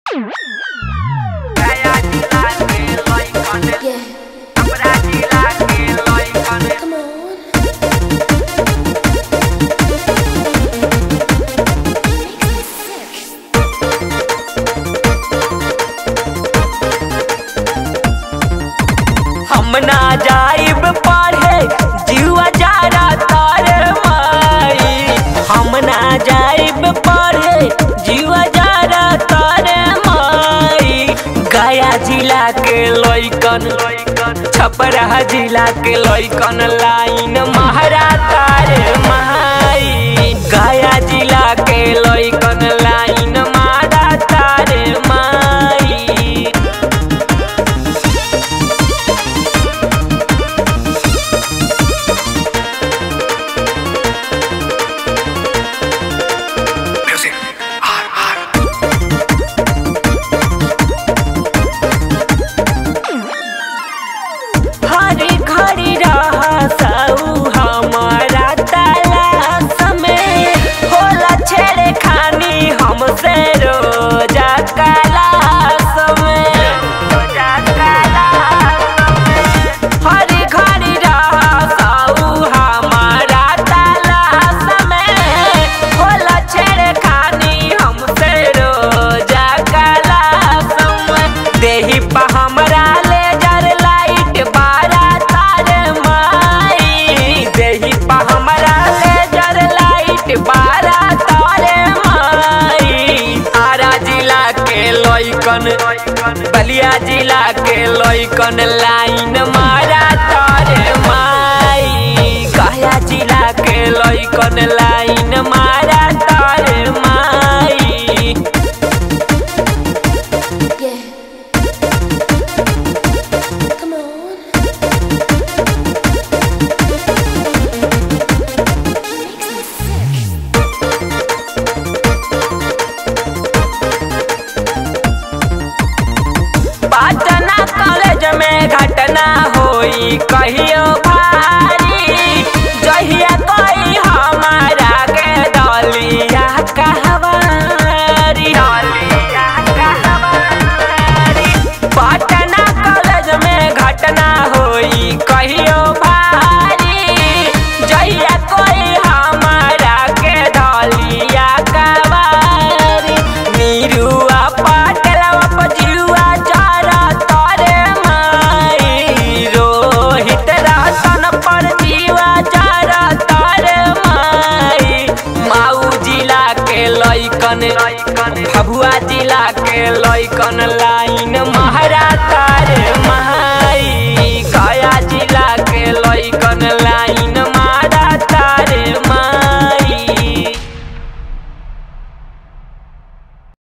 Yeah, come on. हम ना जाइब पढ़े जीवा जारा तारे माई हम ना जाइब पढ़े जीवा जारा तारे माई गया जिला के लइकन छपरा जिला के लइकन लाइन महारा तारे माई गया जिला के लइकन लाइन मारा तारे माई हरी घड़ी रहा साऊ हमारा तलाश में होला छेड़े खानी हमसे रोजा कलाश में रोजा कलाश में हरी घड़ी रहा साऊ हमारा तलाश में होला छेड़े खानी हमसे रोजा कलाश में देही पा हमरा ले जर लाइट बारा तार माई देही पा हमरा ले जर लाइट बारा तार माई आरा जिला के लइकन बलिया जिला के लइकन लाइन मारा तार माई गया जिला के लइकन लाइन मारा तार माई Yeah. Come on. Patna college में घटना होई कहियो भारी जहिया कोई हमारा के दलिया कहवारी दलिया कहवारी पटना कॉलेज में घटना होई कहियो भारी जहिया कोई हमारा के दलिया कवारी नीरुआ पाटलवा पजियुआ चारा तारे माई रोहित रातन पर जीवा चारा तारे माई माऊ जिला के लइकन भभुआ जिला के लइकन लाइन